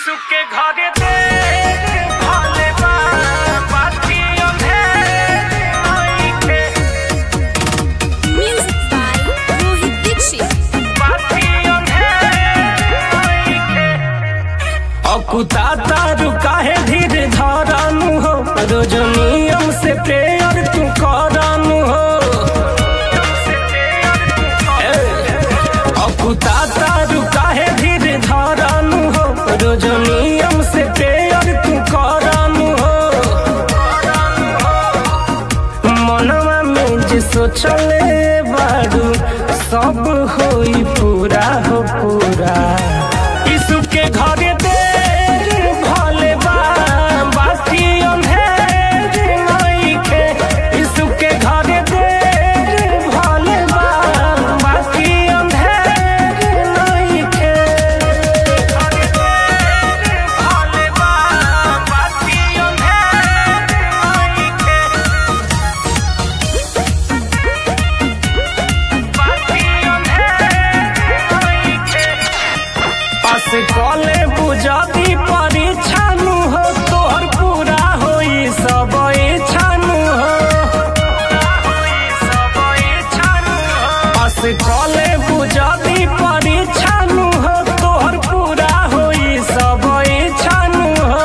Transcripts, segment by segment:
सुके घरे दे भले बा बाती अंधेर नइखे Music by Rohit Dixit. बाती अंधेर नइखे अकुता तारू काहे धीर धरानु हो रोज नियम से प्रेयर तू करानु हो ए, अकुता तारू काहे धीर धरानु हो रोज नियम से प्रेयर तू करानु हो मनवा में जे सोचले बारू सब होई पूरा हो पूरा यीशु के घरे देर भले बा बाकी अंधेर नइखे यीशु के घरे देर भले बा बाकी अंधेर नइखे घरे देर भले बा बाकी अंधेर नइखे पास कले बुझाती परीक्षानु हो तोहर पूरा होई सब इच्छानु हो पास कले बुझाती परीक्षानु हो तोहर पूरा होई सब इच्छानु हो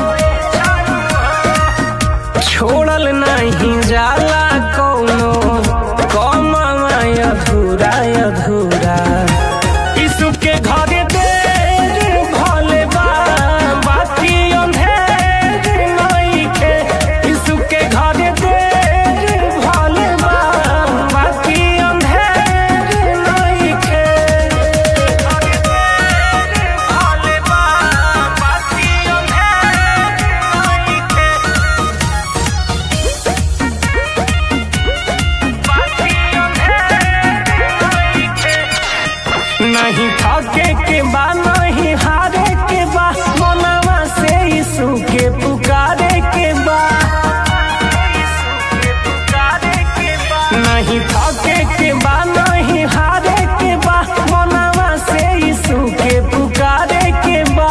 छोड़ल नहीं जाला कौनो कमावा अधूरा अधूरा यीशु के घरे देर भले बा बाकी अंधेर नइखे यीशु के घरे देर भले बा बाकी अंधेर नइखे घरे देर भले बा बाकी अंधेर नइखे नहीं थके के बा नहीं हारे के बा मनवा से यीशु के पुकारे के बा नहीं थके के बा नहीं हारे के बा मनवा से यीशु के पुकारे के बा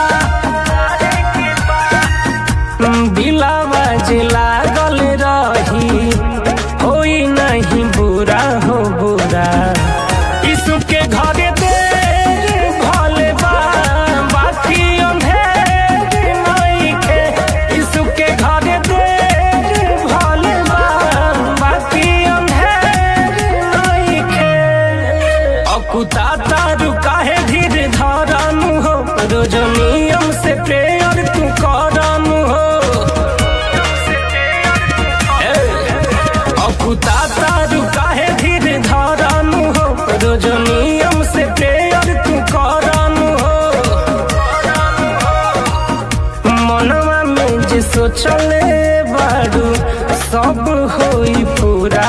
दिलावा जे लागल रही होई नहीं बुरा हो बुरा यीशु के घरे देर भले बा बाकी अंधेर नइखे यीशु के घरे देर भले बा बाकी अंधेर नइखे अकुता तारू काहे धीर धरानु हो रोज नियम से प्रेयर तू करानु हो ए, अकुता तारू काहे धीर धरानु हो रोज नियम से प्रेयर तू करानु हो मनवा में जे सोचले बारू सब होई पूरा